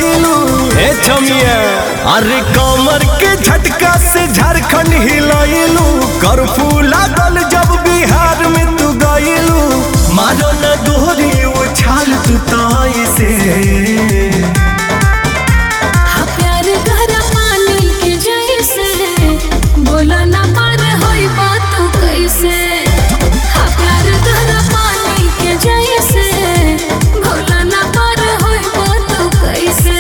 गइलू ए छमिया अरे कमर के झटका से झारखंड हिलइलू कर्फ्यू लागल जब बिहार में तू गइलू मारो न गोरी उछाल तू ताई से हाँ प्यार गहरा पानी के जैसे बोला ना पार होई बात कैसे हाँ प्यार गहरा पानी के जैसे बोला ना पार होई बात कैसे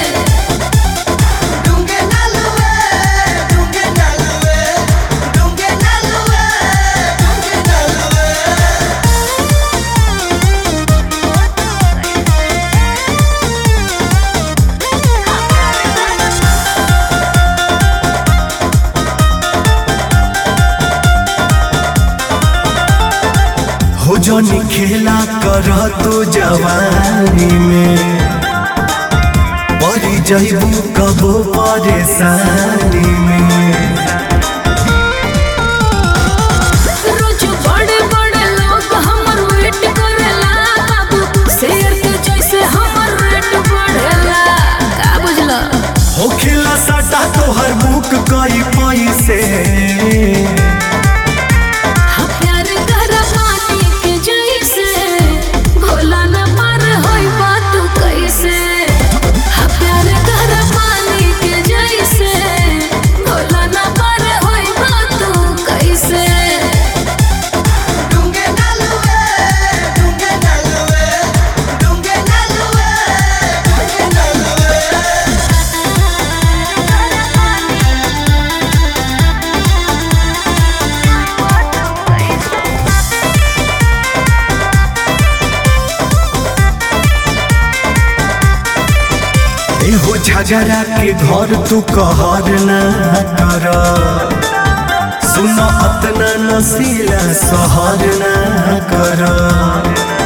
डूंगे नालुए डूंगे नालुए डूंगे नालुए डूंगे नालुए हो जनी खेला कर तू जवानी में परी जइबू कबो परेशानी में रोज बड़े बड़े लोग हमर वेट करेला बाबू शेर के जैसे हमर रेट बढ़ेला का बुझला हो खेला सटा तोहर बुक कई पैसे हाँ प्यार गहरा पानी के जैसे भोला न पार होई बात कैसे हाँ प्यार गहरा पानी के जैसे भोला न पार होई बात कैसे डूंगे नालुए डूंगे नालुए डूंगे नालुए डूंगे नालुए एहो झगड़ा के घर तू कहर ना कर सुन अतना नसीला सहर ना कर